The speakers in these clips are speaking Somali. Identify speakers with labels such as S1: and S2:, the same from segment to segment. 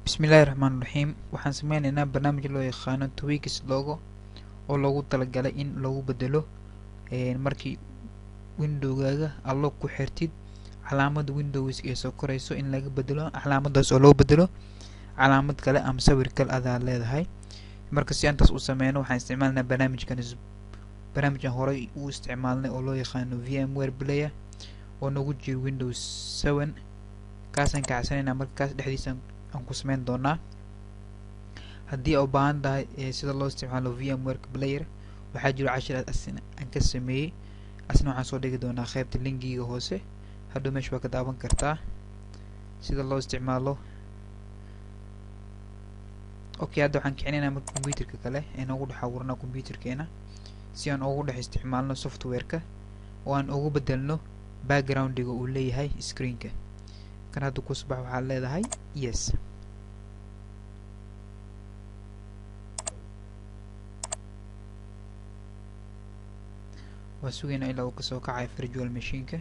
S1: bismillaahi raxmaan raxiim waxaan sameyneynaa barnaamij loo yaqaano twigis logo oo loogu talagalay in lagu bedelo markii windowgaaga allo ku xirtid calaamada windows ee soo korayso in laga bedelo calaamadaas oo loo bedelo calaamad kale ama sawir kale adaa leedahay marka si aantaas u sameyno waxaan isticmaalnaa barnaamijkan barnaamijkan horey u isticmaalnay oo loo yaqaano vmware player oo nagu jiro windows seven kaasaan kacsanayna marka kaas dhexdiisa aan ku sameyn doonaa haddii aa u baahan tahay sida loo isticmaalo vmware player waxaa jiro cashir asna aan ka sameeyey asna waxaan soo dhigi doonaa qeybta linkiga hoose hadhow meesha waa ka daawan kartaa sida loo isticmaalo okay hadda waxaan kicinaynaa marka computerka kale ee noogu dhex abuurnaa computerkeena si aan ugu dhex isticmaalno softwareka oo aan ugu bedelno backgroundiga uu leeyahay screenka kan hadda ku subax waxaad leedahay yes waa sugaynaa ilaa uu kasoo kacayo virtual machineka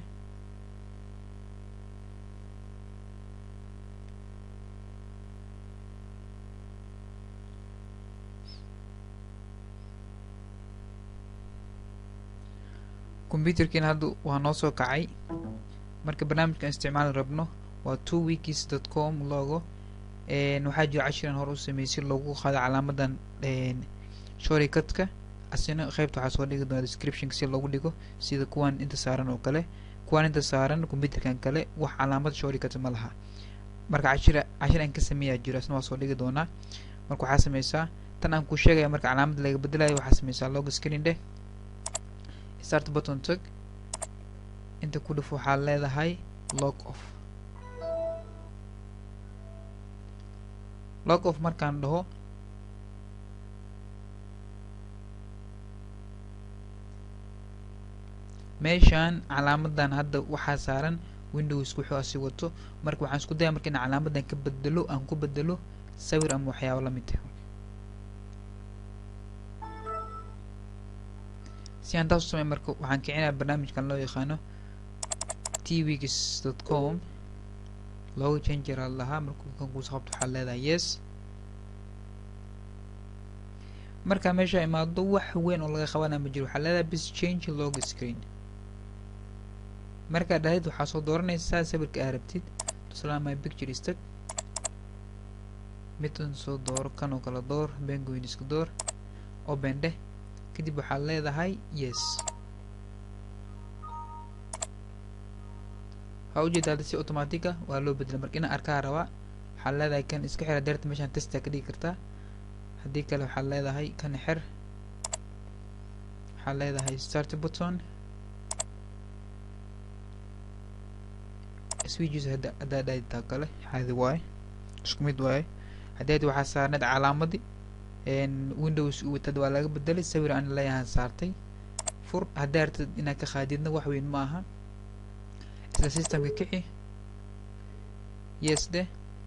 S1: computerkiina hadda waa noo soo kacay marka barnaamijkan isticmaali rabno waa two wikis dot com logo waxaa jiro cashiran hore u sameeyey si loogu qaado calaamadan shoricadka asina qeybta waxaa soo dhigi doona descriptionka si loogu dhigo sida kuwan inta saaran oo kale kuwan inta saaran computerkan kale wax calaamad shoricad ma laha marka cashira cashir aan ka sameeyaa jiro asna waa soo dhigi doonaa marka waxaa sameysaa tan aan ku sheegaya marka calaamad laga bedelayo waxaa sameysaa logo screen dheh start button tag inta ku dhif waxaa leedahay log off log off markaan dhaho meeshaan calaamadan hadda waxaa saaran windows wuxuu asi wato marka waxaan isku daya marka in calaamadan ka bedelo aan ku bedelo sawir ama waxyaabo la mid ah si aan taas u samey marka waxaan kicinaa barnaamijkan loo yaqaano tvgs dot com looga changeraa lahaa markuu kan kuuso qabto waxaad leedahay yes markaa meesha imaado wax weyn oo laga qabanaa ma jiro waxaa leedahay bis change log screen markaad dhahid waxaa soo dooranaysaa sawirka aa rabtid tusaale my picture istag midan soo dooro kan oo kala door bengoyn iska door open dheh kadib waxaad leedahay yes waxaa ujeeda hadda si automatica waa loo bedela marka inaan arkaa rabaa waxaad leedahay kan iska xira deerta meeshaan testa ka dhigi kartaa haddii kale waxaad leedahay kan xer waxaad leedahay start button switches hadda haddaa dhaditaa kale xaadi waaye isku mid waaye haddii hadda waxaa saarneed calaamadii windows watad waa laga bedelay sawir aan leeyahan saartay fur haddaa artid inaad ka qaadidna wax weyn ma aha isla systemka kici yes de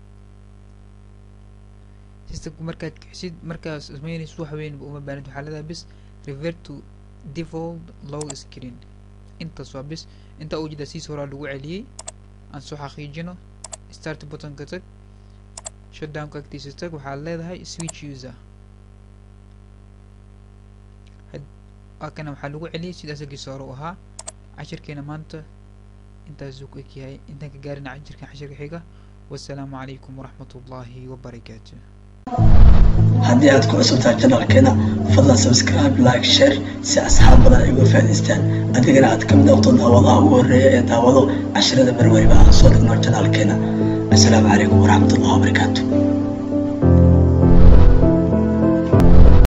S1: systemku markaad kicisid markaad sameynaysid wax weynba uma baanid waxaa leedahay bis revert to default log screen intaas waa bis intaa ujeeda siis horaa lagu celiyey aan soo xaqiijino start buttonka tag shutdownka agtiisa tag waxaad leedahay switch user kana waxaa lagu celiyay sidaas agiisa hore u ahaa cashirkeena maanta intaasuu ku egyahay intaan ka gaarina cashirkan cashirka xiga wasalaamu calaykum waraxmat ullaahi wabarakaatu
S2: haddii aad ku cusubtahay janalkeena fadlan subscribe like share si asxaab badan ay uga faa'idaystaan adigana aad ka mid noqdo daawadaha ugu horreeya ee daawado cashirada marwariba aan soo dhigno janalkeena assalaamu calaykum waraxmat ullahi wabarakaatu